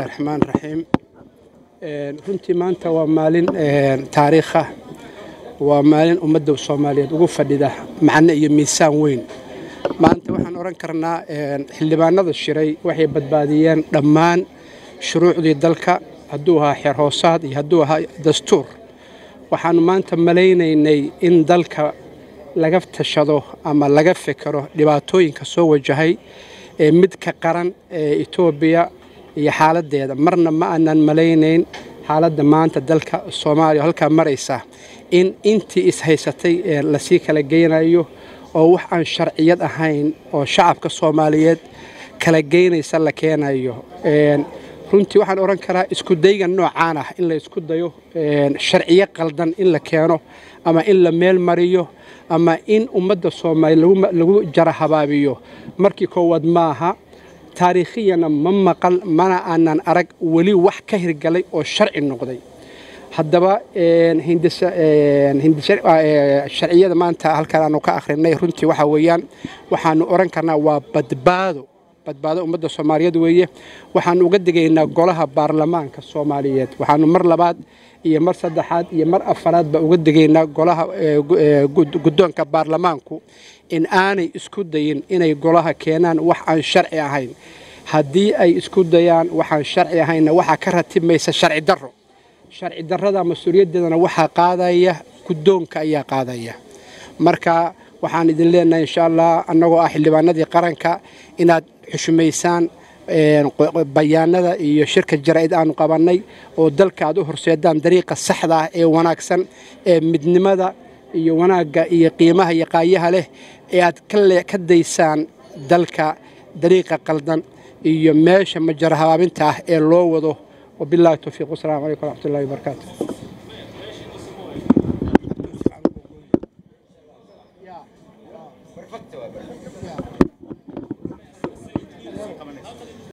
raxmaan raxiim runtii maanta waa maalin taariikha waa maalin ummadda soomaaliyeed ugu fadhida macno iyo miisaan weyn maanta waxaan odhan karnaa xildhibaanada shiray waxay badbaadiyeen dhammaan shuruucdii dalka hadduu ahaa xeer hoosaad iyo hadduu ahaa dastuur waxaannu maanta malaynaynay in dalka laga tashado ama laga fekero dhibaatooyinka soo wajahay ee midka qaran ee etoobiya iyo xaaladdeeda marna ma aanan malaynayn xaaladda maanta dalka soomaaliya halkaa maraysa in intii ishaysatay lasii kala geynayo oo wax aan sharciyad ahayn oo shacabka soomaaliyeed kala geynaysa la keenayo runtii waxaan odhan karaa iskudayga noocaan ah in la isku dayo sharciyo qaldan in la keeno ama in la meel mariyo ama in ummadda soomaaliya lagu jara habaabiyo markii koowaad maaha taariikhiyana ma maqal mana aanan arag weli wax ka hirgalay oo sharci noqday haddaba sharciyada maanta halkaan aanu ka akhrinay runtii waxaa weeyaan waxaanu odhan karnaa waa badbaado badbaado ummadda soomaaliyeed weeye waxaanu uga digaynaa golaha baarlamaanka soomaaliyeed waxaanu mar labaad iyo mar saddexaad iyo mar afaraadba uga digaynaa golaha guddoonka baarlamaanku in aanay isku dayin inay golaha keenaan wax aan sharci ahayn haddii ay isku dayaan waxaan sharci ahaynna waxaa ka ratibmaysa sharci darro sharci darrada mas-uuliyaddeedana waxaa qaadaya guddoonka ayaa qaadaya marka waxaan idin leenahay insha allah annagoo ah xildhibaanadii qaranka inaad xushmaysaan bayaanada iyo shirka jaraa'id aanu qabannay oo dalka aad u horseedaan dariiqa saxda ah ee wanaagsan ee midnimada iyo wanaagga iyo qiimaha iyo qaayaha leh ee aad ka daysaan dalka dariiqa qaldan iyo meesha majara habaabinta ah ee loo wado wabillahi towfiiq wasalaamu calaykum waraxmatullahi wabarakaatu